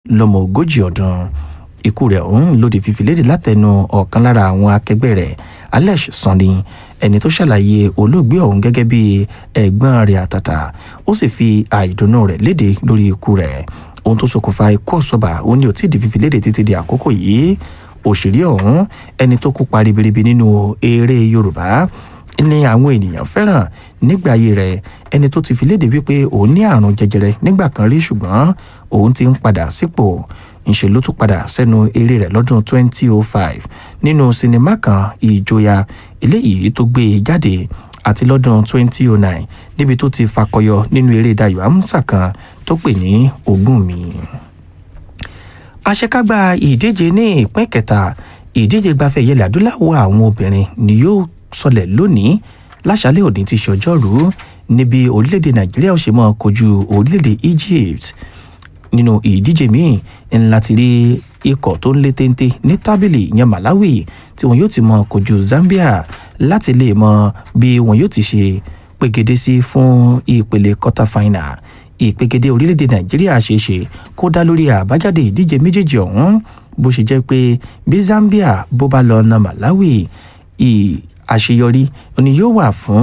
lọ́mọ ogójì ọdún ikú rẹ̀ ọ̀hún ló di fífi léde látẹnu ọ̀kan lára àwọn akẹgbẹ́ rẹ̀ alex sanni ẹni tó ṣàlàyé olóògbé ọ̀hún gẹ́gẹ́ bí ẹ̀gbọ́n rẹ̀ àtàtà ó sì fi àìdùnnú rẹ̀ léde lórí ikú rẹ̀ ohun tó ṣokùnfà ikú ọ̀ṣọ́bà ó ní ò tí ì di fífi léde títí di àkókò yìí òṣèré ọ̀hún ẹni tó kópa ribiribi nínú eré yorùbá ní àwọn ènìyàn fẹ́ràn nígbà ayé rẹ̀ ẹni tó ti fi léde wípé òun ní àrùn jẹjẹrẹ nígbà kan rí ṣùgbọ́n òun ti ń padà sípò ńṣe ló tún padà sẹ́nu eré rẹ̀ lọ́dún 2005 nínú sinimá kan ìjọya eléyìí tó gbé e jáde àti lọ́dún 2009 níbi tó ti fakọyọ nínú eré dayo amsa kan tó pè ní ogún mi. àṣekágbá ìdíje ní ìpín kẹta ìdíje gbafẹ́ ìyẹlẹ̀ adúláwọ̀ àwọn obìnrin ni yóò sọlẹ̀ lónìí láṣálẹ̀ òní ti ṣọjọ́rú níbi orílẹ̀-èdè nàìjíríà ó ṣe mọ́ kojú orílẹ̀-èdè egypt nínú ìdíje míì ńlá ti rí ikọ̀ tó ń lé téńté ní tábìlì ìyẹn malawi tí wọn yóò ti mọ kojú zambia láti lè mọ bí wọn yóò ti ṣe pegede sí fún ìpele quarter final ìpegede orílẹ̀-èdè nàìjíríà ṣeéṣe kó dá lórí àbájáde ìdíje méjèèjì ọ̀hún bó ṣe jẹ́ pé bí zambia bó bá lọ na malawi àṣeyọrí ni yóò wà fún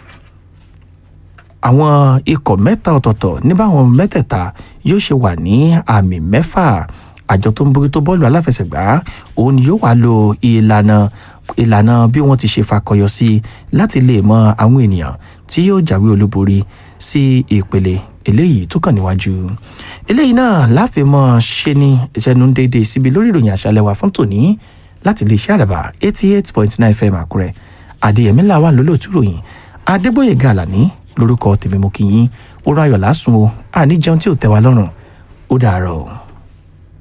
àwọn ikọ̀ mẹ́ta ọ̀tọ̀ọ̀tọ̀ ní báwọn mẹ́tẹ̀ẹ̀ta yóò ṣe wà ní àmì mẹ́fà àjọ tó ń bójútó bọ́ọ̀lù aláfẹsẹ̀gbá òun ni yóò wá lo ìlànà ìlànà bí wọ́n ti ṣe fakọyọ sí láti lè mọ àwọn ènìyàn tí yóò jáwé olúborí sí ìpele eléyìí tó kàn níwájú eléyìí náà láfi mọ ṣe ní ìṣẹ́nu déédéé síbi lórí ìròyìn àṣálẹ́ wa fún tòní láti lè ṣe àdàbà eighty eight point nine fm àkúrẹ́ adéyẹmí làwà lólóòtú ròyìn adébóyè gàlàní lórúkọ tèmi mo kì í yín ó ráyọ̀ lásùn o àní jẹun tí ò tẹ́ wa lọ́rùn ó dàárọ̀ o.